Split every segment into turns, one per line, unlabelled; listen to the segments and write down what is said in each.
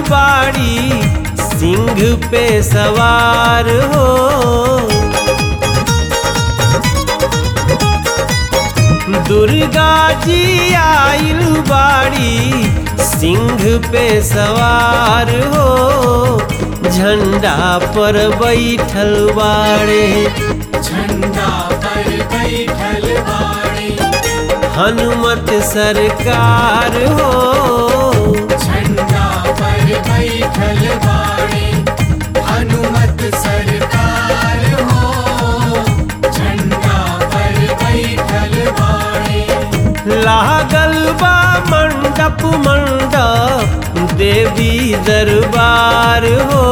बाड़ी सिंह पे सवार हो दुर्गा जी आइल बाड़ी सिंह पे सवार हो झंडा पर बैठल बाड़े
झंडा पर बैठल बाड़ी
हनुमत सरकार हो
झंडा पर बैठल बाड़ी हनुमत सरकार हो झंडा पर बैठल बाड़ी
लागल बा मंडप मंडप देवी दरबार हो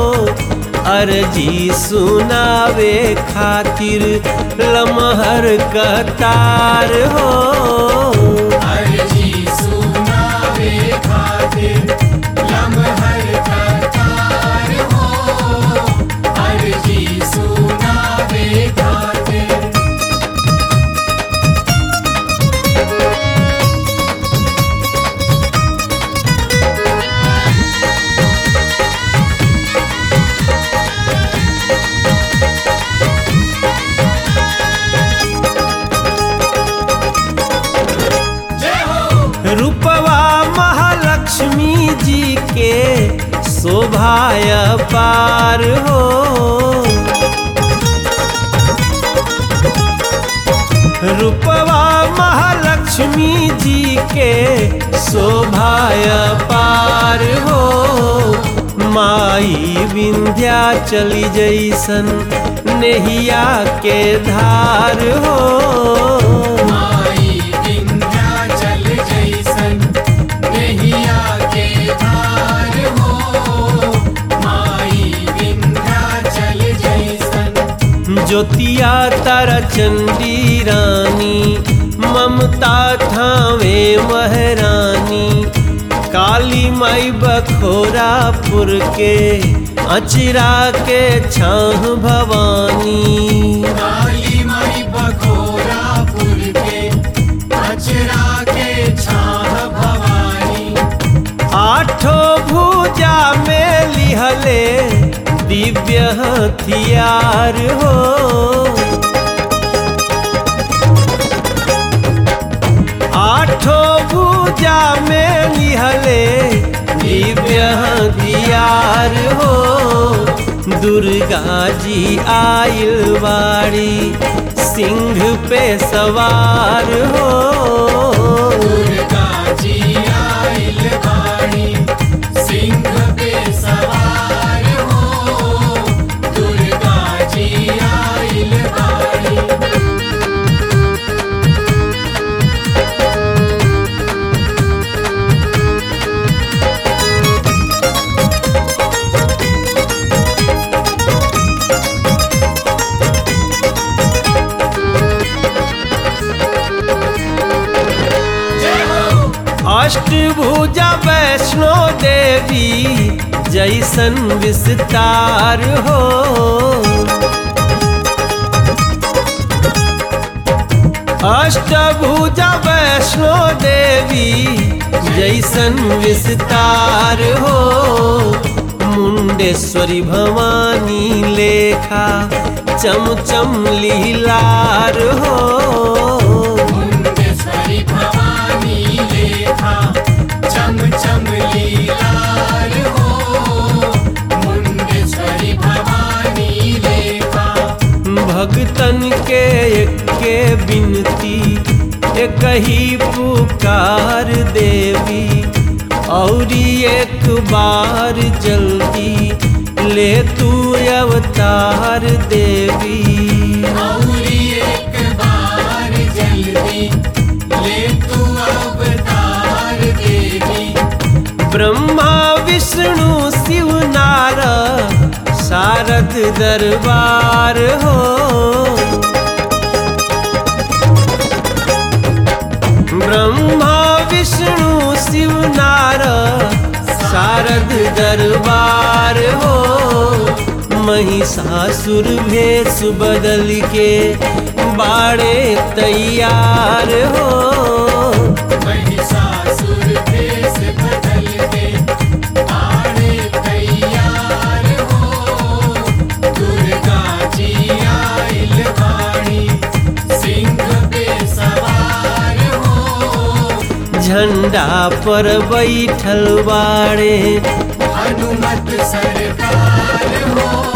अर्जी सुनावे खातिर लमहर कतार हो
अर्जी सुनावे खातिर लम्हर कतार हो अर्जी सुनावे खातिर जय हो
रूपवा महालक्ष्मी जी के शोभाय पार हो रूपवा महालक्ष्मी जी के शोभाय पार हो माई विंध्या चली जैसन नेहिया के धार हो
माई विंध्याचल जैसन नैया के धार हो माई विंध्याचल जैसन
ज्योतिया तारा चंडी रानी ममता थावे महरानी काली माई बखोरापुर के अचरा के छाह भवानी
काली माई बखोरापुर के अचरा के छाह भवानी
आठो भुजा में लिहले दिव्य हथियार हो आठो भुजा में लिहले दिव्य हथियार हो दुर्गा जी आइल बाड़ी सिंह पे सवार हो
दुर्गा जी आइल बाड़ी सिंह पे सवार हो दुर्गा जी आइल बाड़ी जय हो
अष्टभुजा वैष्णो देवी जैसन विस्तार हो अष्टभुजा वैष्णो देवी जैसन विस्तार हो मुंडेश्वरी भवानी लेखा चम चम लीलार हो
मुंडेश्वरी भवानी लेखा चम चम लीलार हो मुंडेश्वरी भवानी लेखा
भगतन के के बिनती एक ही पुकार देवी औरी एक बार जल्दी ले तू अवतार देवी
औरी एक बार जल्दी ले तू अवतार देवी
ब्रह्मा विष्णु शिव नारद शारद दरबार हो ब्रह्मा विष्णु शिव नारद शारद दरबार हो महिषासुर भेष बदल के बाड़े तैयार हो
महिषासुर भेष बदल के
झंडा पर बैठल बाड़े
हनुमत सरकार हो